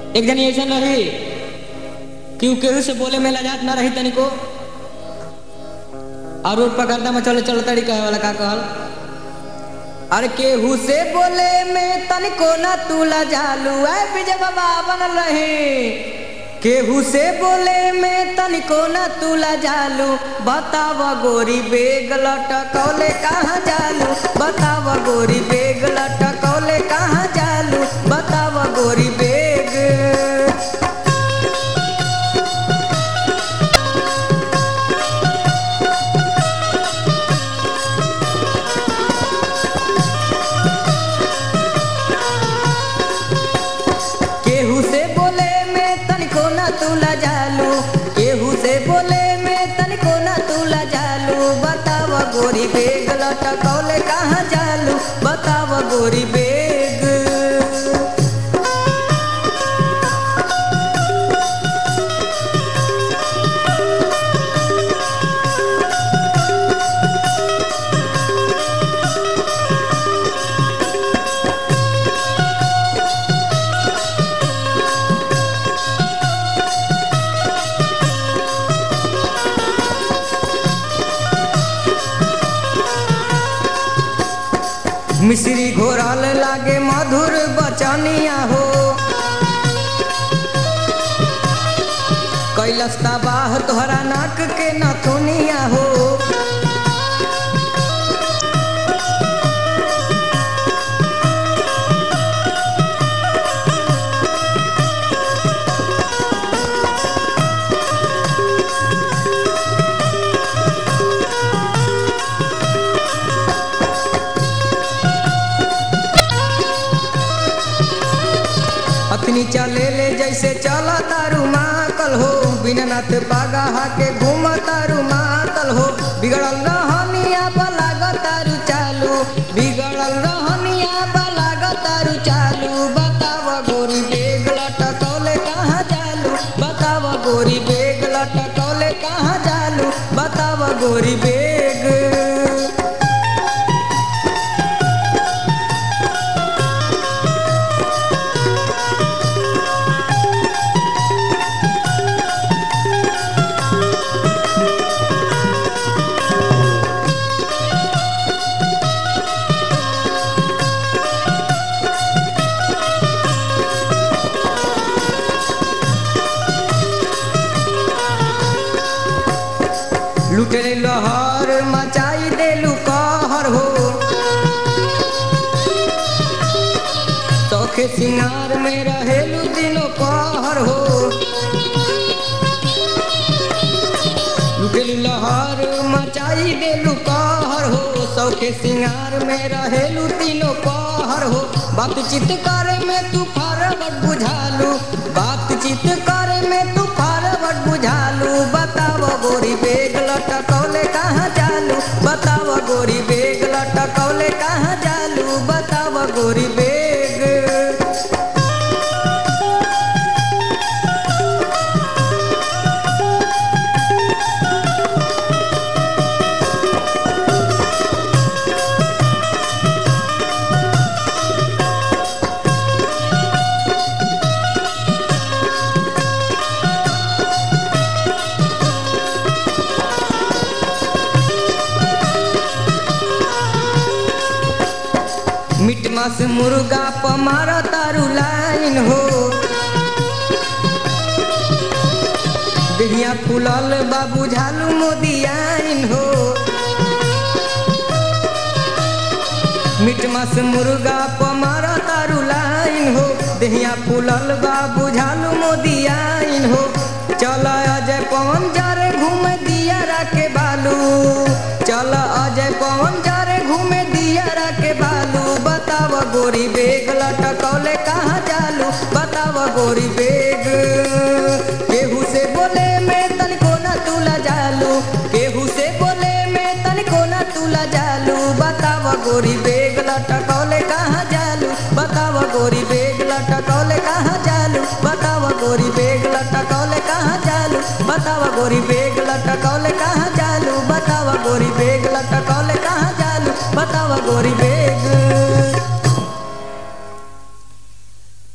एक जनी ऐसा रही कि उ केहू से बोले में लजात ना रही तनिको और रोड पर गर्दा में चले चलो तड़ी कहे वाला का कहल अरे केहू से बोले में तनिको ना तू लजालू ऐ विजय बाबा बनल रही केहू से बोले में तनिको ना तू लजालू बताव गोरी बेग लटकौले कहाँ जालू बताव गोरी बेग लटकौले कहाँ जालू बताव गोरी बेग केहू से बोले में तनिको ना तू लजालू केहू से बोले में तनिको ना तू लजालू बताव गोरी बेग लटकौले कहाँ जालू बताव गोरी बेग मिश्री घोरल लागे मधुर बचनिया हो कैलस बाह तोहरा नाक के नथुनिया हो अखनी चले ले जैसे चला तारू मातल हो बिना नाथ पागा के घूम तारू मातल हो बिगड़ल रहनिया बलाग तारू चालू बिगड़ल रहनिया बलाग तारू चालू बताव गोरी बेग लटकौले कहाँ जालू बताव गोरी बेग लटकौले कहाँ जालू बताव गोरी बेग लुटे लहर मचाई देलू कहर हो सौखे सिंगार में रहेलू दिनो पहर हो लुटेलू लहर मचाई देलू कहर हो सौखे सिंगार में रहेलू दिनो पहर हो बातचीत करे में तू फरवट बुझालू बातचीत करे में तू फरवट बुझालू बताव गोरी बेग लटकौले कहाँ जालू बताव गोरी बेग लटकौले कहाँ जालू बताव गोरी बेग मिट मास मुर्गा पमार तारू लाइन हो देहिया फूलल बाबू झालू मोदी आइन हो मिट मास मुर्गा पमार तारू लाइन हो देहिया फूलल बाबू झालू मोदी आइन हो चल अजय पवन जारे घूमे दिया के बालू चल अजय पवन जारे घूमे दिया के बालू बताव गोरी बेग लटकौले कहाँ जालू बताव गोरी बेग केहू से बोले में तनिको ना तूला जालू केहू से बोले में तनिको ना तूला जालू बताव गोरी बेग लटकौले कहाँ जालू बताव गोरी बेग